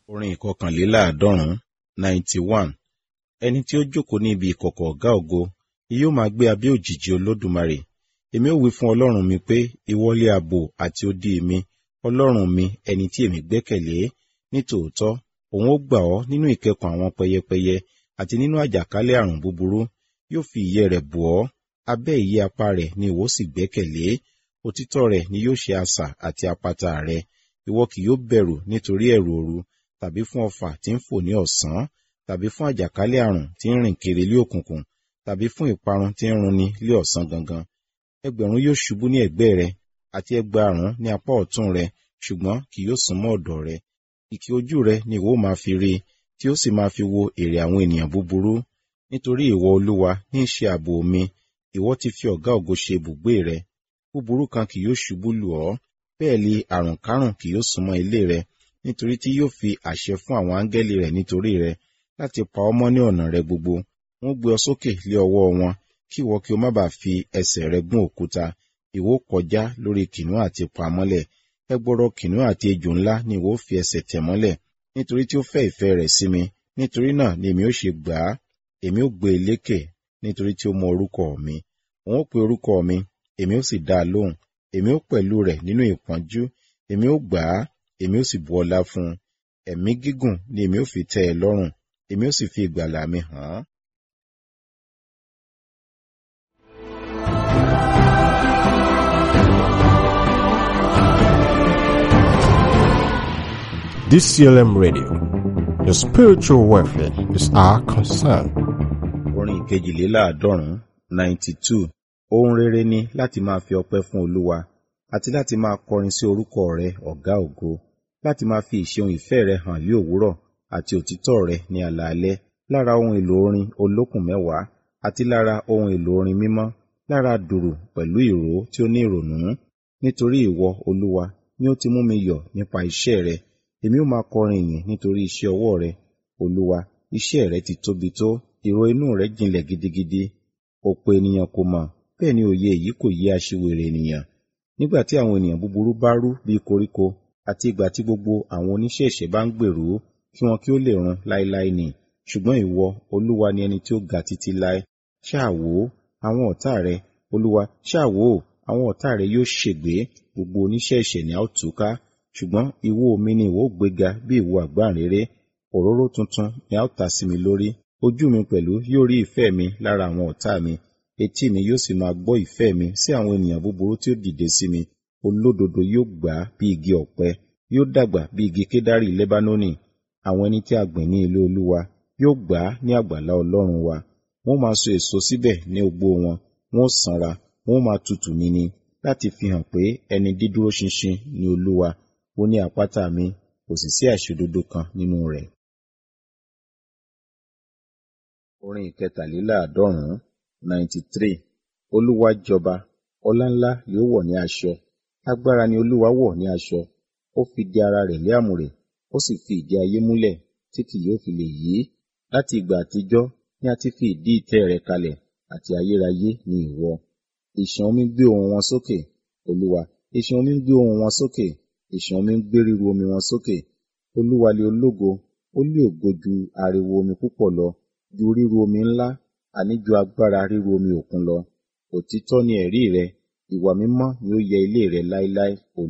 orin ìkọkànléláàádọ́rùn-ún ninety one ẹni tí ó jókòó ní ibi ìkọ̀kọ̀ ọ̀gá ògo yóò máa gbé abẹ́ òjìji olódùmarè èmi ó wí fún ọlọ́run mi pé ìwọlé ààbò àti odi mi ọlọ́run mi ẹni tí èmi gbẹ́kẹ̀lé nítòótọ́ òun ó gbà ọ́ nínú ìkẹkùn àwọn pẹyẹpẹyẹ àti nínú àjàkálẹ̀ àrùn búburú yóò fi ìyẹ́ rẹ̀ bò ọ́ abẹ́ ìyẹ́ apá rẹ̀ ni ìwọ sì gbẹ́kẹ̀lé òtítọ́ rẹ̀ ni yóò ṣe asà àti àpáta rẹ ìwọ kì yóò bẹ̀rù nítorí ẹ̀rù òru tàbí fún ọfà tí ń fò ní ọ̀sán tàbí fún àjàkálẹ̀ àrùn tí ń rìn kiri lé òkùnkùn tàbí fún ìparun tí ń runi lé ọ̀sán gangan ẹgbẹ̀rún yóò ṣubú ní ẹ̀gbẹ́ rẹ àti ẹgbàárún ní apá ọ̀tún rẹ ṣùgbọ́n kì yóò súnmọ́ ọ̀dọ̀ rẹ ìkì ojú rẹ ni ìwọ máa fi rí tí ó sì máa fi wo èrè àwọn ènìyàn búburú nítorí ìwọ olúwa ní í ṣe ààbò mi ìwọ ti fi ọ̀gá ògo ṣe ibùgbé rẹ búburú kan kì yóò ṣubú lù ọ́ bẹ́ẹ̀ li àrùn kárùn kì yóò súnmọ́ ilé rẹ nítorí tí yóò fi àṣẹ fún àwọn áńgẹ́lì rẹ̀ nítorí rẹ láti pa ọ́ mọ́ ní ọ̀nà rẹ gbogbo wọ́n gbé ọ sókè lé ọwọ́ wọn kí ìwọ kí o má bàa fi ẹsẹ̀ rẹ gún òkúta ìwọ kọjá lórí kìnìún àti pa mọ́lẹ̀ ẹgbọrọ kìnìún àti ejò ńlá ni ìwọ fi ẹsẹ̀ tẹ̀ mọ́lẹ̀ nítorí tí ó fẹ́ ìfẹ́ rẹ̀ sí mi nítorí náà ni èmi ó ṣe gbà á èmi ó gbé e lékè nítorí tí ó mọ orúkọ mi òun ó pe orúkọ mi èmi ó sì dá a lóhùn èmi ó pẹ̀lú rẹ̀ nínú ìpọ́njú èmi ó gbà á èmi ó sì bu ọlá fún un ẹ̀mí gígùn ni èmi ó fi tẹ́ ẹ lọ́rùn èmi ó sì fi ìgbàlà mi hàn án. DCLM Radio. Your spiritual welfare is our concern. orin ìkejìléláàádọ́rùn-ún ninety two ohun rere ni láti máa fi ọpẹ́ fún olúwa àti láti máa kọrin sí orúkọ rẹ ọ̀gá ògo láti máa fi ìṣeun ìfẹ́ rẹ hàn lé òwúrọ̀ àti òtítọ́ rẹ ní alaalẹ́ lára ohun èlò orin olókùn mẹ́wàá àti lára ohun èlò orin mímọ́ lára dùrù pẹ̀lú ìró tí ó ní ìrònú nítorí ìwọ olúwa ni ó ti mú mi yọ̀ nípa iṣẹ́ rẹ èmi ó máa kọrin ìyìn nítorí iṣẹ́ ọwọ́ rẹ olúwa iṣẹ́ rẹ ti tóbi tó ìró inú rẹ jinlẹ̀ gidigidi ọ̀pọ̀ ènìyàn kò mọ̀ bẹ́ẹ̀ ni òye èyí kò yé aṣiwèrè ènìyàn nígbà tí àwọn ènìyàn búburú bá rú bí koríko àti ìgbà tí gbogbo àwọn oníṣẹ́ ẹ̀ṣẹ̀ bá ń gbèrú kí wọn kí ó lè run láéláé ni ṣùgbọ́n ìwọ olúwa ni ẹni tí ó ga títí láé ṣáà wò ó àwọn ọ̀tá rẹ olúwa ṣáà wò ó àwọn ọ̀tá rẹ yóò ṣègbé gbogbo oníṣẹ́ ẹ̀ṣẹ̀ ni a ó túká ṣùgbọ́n ìwo mi ni ìwọ ó gbéga bí ìwo àgbáǹréré òróró tuntun ni a ó ta sí mi lórí ojú mi pẹ̀lú yóò rí ìfẹ́ mi lára àwọn ọ̀tá mi etí mi yóò sì máa gbọ́ ìfẹ́ mi sí àwọn ènìyàn búburú tí ó dìde sí mi olódodo yóò gbà á bí igi ọ̀pẹ yóò dàgbà bí igi kédárì lẹ́bánónì àwọn ẹni tí a gbìn ní ilé olúwa yóò gbà á ní àgbàlá ọlọ́run wa wọ́n máa so èso síbẹ̀ ní ogbó wọn wọ́n sanra wọ́n máa tutù níní láti fi hàn pé ẹni dídúró ṣinṣin ni olúwa ó ní àpáta mi kò sì sí àìṣòdodo kan nínú rẹ̀. orin ìkẹtàléláàádọ́rùn-ún ninety three olúwa jọba ọlá ńlá yóò wọ̀ ní aṣọ agbára ni olúwa wọ̀ ní aṣọ ó fi di ara rẹ̀ lé àmùrè ó sì fi ìdí ayé múlẹ̀ tí kì yóò fi lè yí láti ìgbà àtijọ́ ni a ti fi ìdí ìtẹ́ rẹ̀ kalẹ̀ àti ayérayé ni ìwọ ìṣàn omi gbé ohùn wọn sókè olúwa ìṣàn omi gbé ohùn wọn sókè ìṣàn omi ń gbé ríru omi wọn sókè olúwa lé ológo ó lé ògo ju ariwo omi púpọ̀ lọ ju ríru omi ńlá àní ju agbára ríru omi òkun lọ òtítọ́ ni ẹ̀rí rẹ ìwà mímọ́ ni ó yẹ ilé rẹ láéláé